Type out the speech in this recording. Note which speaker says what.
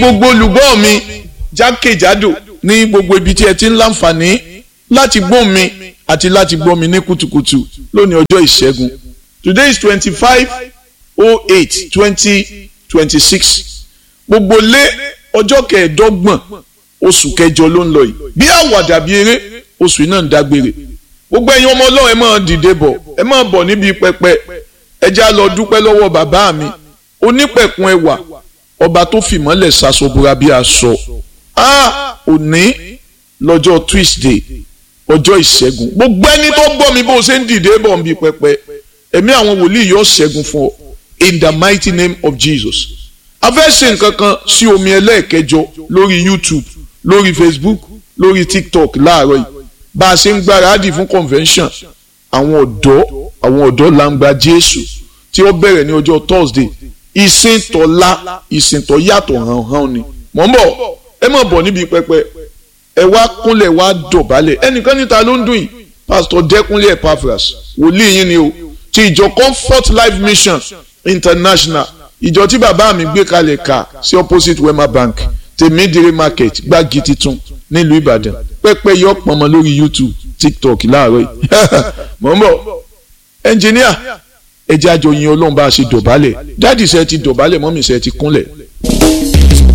Speaker 1: gbogbo olùgbọ́ mi jákèjádò ní gbogbo ibi tí ẹ ti ń láǹfààní láti gbọ́ mi àti láti gbọ́ mi ní kùtùkùtù lónìí ọjọ́ ìṣẹ́gun today is twenty five oh eight twenty twenty six gbogbo lé ọjọ́ kẹẹ̀ẹ́dọ́gbọ̀n oṣù kẹjọ ló ń lọ yìí bí àwàdà bí eré oṣù yìí náà ń dágbére gbogbo ẹ̀yin ọmọ ọlọ́run ẹ máa dìde bọ̀ ẹ máa bọ̀ níbi pẹpẹ ẹ já lọ dúpẹ́ lọ́wọ́ bàbá mi onípẹ̀kun ẹwà ọba tó fìmọ́lẹ̀ ṣaṣọbúra bí aṣọ a òní lọ́jọ́ Tuesday ọjọ́ ìṣẹ́gun gbogbo ẹni tó gbọ́ mi bó ṣe ń dìde bọ̀ níbi pẹpẹ ẹ̀mí àwọn wòlíì yóò ṣẹ́gun fún ọ in the mighty name of Jesus a fẹ́ ṣe nǹkan kan sí omi ẹlẹ́ẹ̀kẹjọ lórí YouTube lórí Facebook lórí TikTok láàárọ̀ yìí bá a ṣe ń gbáradì fún convention àwọn ọ̀dọ́ àwọn ọ̀dọ́ làǹgbà Jésù tí ó bẹ̀rẹ̀ ní ọjọ́ Thursday ìsìn tọ́lá ìsìn tọ́ yàtọ̀ hàn-hàn ni mọ̀ ń bọ̀ ẹ má bọ̀ níbi pẹpẹ ẹ wá kúnlẹ̀ wá dọ̀bálẹ̀ ẹnìkan níta ló ń dùn yìí Pastor Dẹ́kunlé Epaphras wòlíì yín ni o ti ìjọ Comfort Life Mission International ìjọ tí bàbá mi gbé kalẹ̀ ká sí opposite Wema Bank tèmídìrí market gbági titun nílùú Ìbàdàn pẹ́pẹ́ yọ pọnmọ lórí YouTube TikTok láàárọ̀ yìí mọ̀ ń bọ̀ ẹnjìníà ẹjẹ́ àjọyìn ọlọ́run bá a ṣe dọ̀bálẹ̀ dáàdì ṣe ti dọ̀bálẹ̀ mọ́mì ṣe ti kúnlẹ̀.